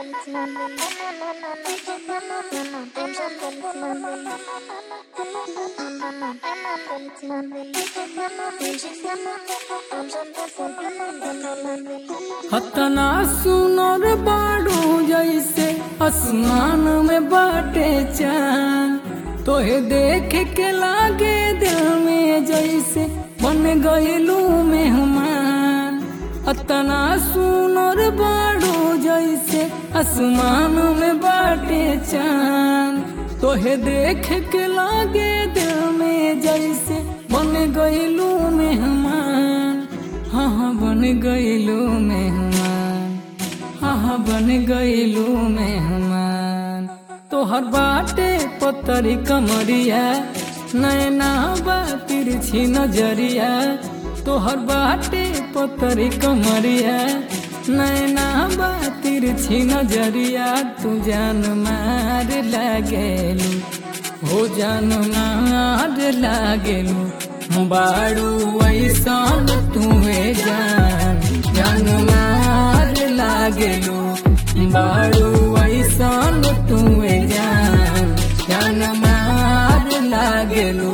हतना सुनर बाड़ू जैसे आसमान में बाटे चांद तोहे देख के लागे दिल में जैसे बन गईलू मेहमान अतना सुनर बाड़ू जैसे आसमान में बाटे चांद तोहे देख के लागे दिल में जैसे बन गईलू मेहमान हाँ हाँ बन गईलू मेहमान हाँ हाँ बन गईलू मेहमान तोहर बाटे पतरी कमरिया नैना बा तिरछी नजरिया तोहर बाटे पतरी कमरिया नैना बा तिरछी नजरिया तू जान मार लागेलू हो जान मार लागेलू बाड़ू ऐसान तुहे जान जान मार लागेलू बाड़ू ऐसान तुहे जान जान मार लागेलू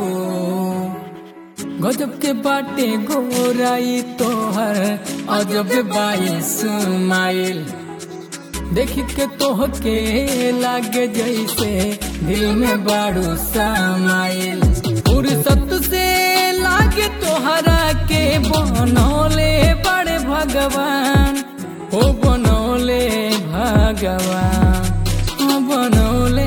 गजब के बाटे गोराई तोहर अजब बाईस माइल देख के तोह के लागे जैसे दिल में बाड़ू समाइल फुर्सत से लागे तोहरा के बनौले बड़े भगवान हो बनौले भगवान हो बनौले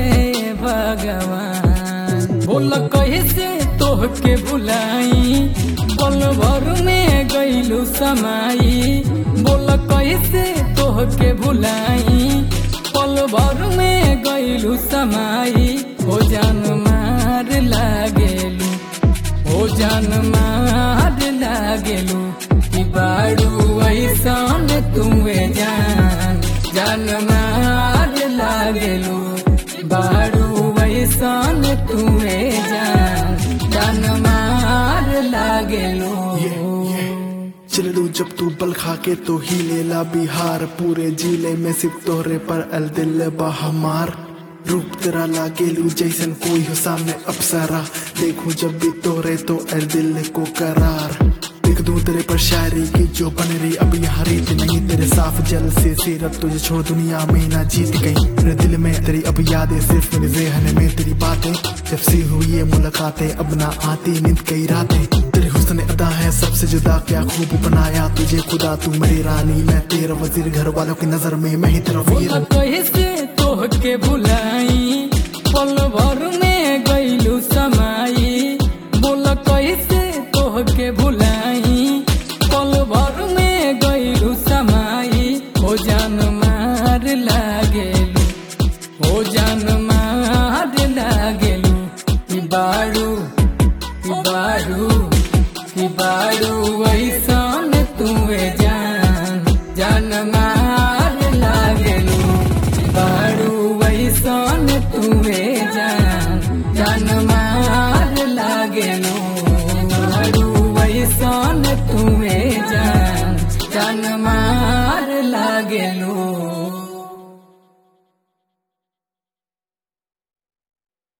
भगवान बोल कैसे तोह के बुलाई पल भर में गईलू समाई बोल कैसे तोह के बुलाई पल भर में गईलू समाई हो जान मार लागेलू हो जान मार लागेलू कि बाड़ू ऐसान तुवे जान जान मार लागेलू बाड़ू ऐसान तुवे जान जान मार लागेलू चल लू जब तू बल खा के तो ही लेला बिहार पूरे जिले में सिर्फ तोहरे पर अल दिल बहमार रूप तेरा लागेलू जैसन कोई हो सामने अप्सरा देखूं जब भी तोहरे तो अल दिल को करार लिख दूं तेरे पर शायरी की जो बन रही अब यहाँ रीत नहीं तेरे साफ जल से सीरत तुझे छोड़ दुनिया में ना जीत गई मेरे दिल में तेरी अब यादें सिर्फ मेरे जहन में तेरी बातें जब से हुई ये मुलाकातें अब ना आती नींद कई रातें तेरे हुस्न अदा है सबसे जुदा क्या खूब बनाया तुझे खुदा तू मेरी रानी मैं तेरा वजीर घर वालों की नजर में मैं ही तेरा वीर बोला कैसे तोह के बुलाई पल भर में गईलू समाई बोला कैसे तोह के बुलाई पल भर में गईलू समाई हो जान मार लागेलू हो जान मार लागेलू कि बाड़ू कि बाड़ू कि बाड़ू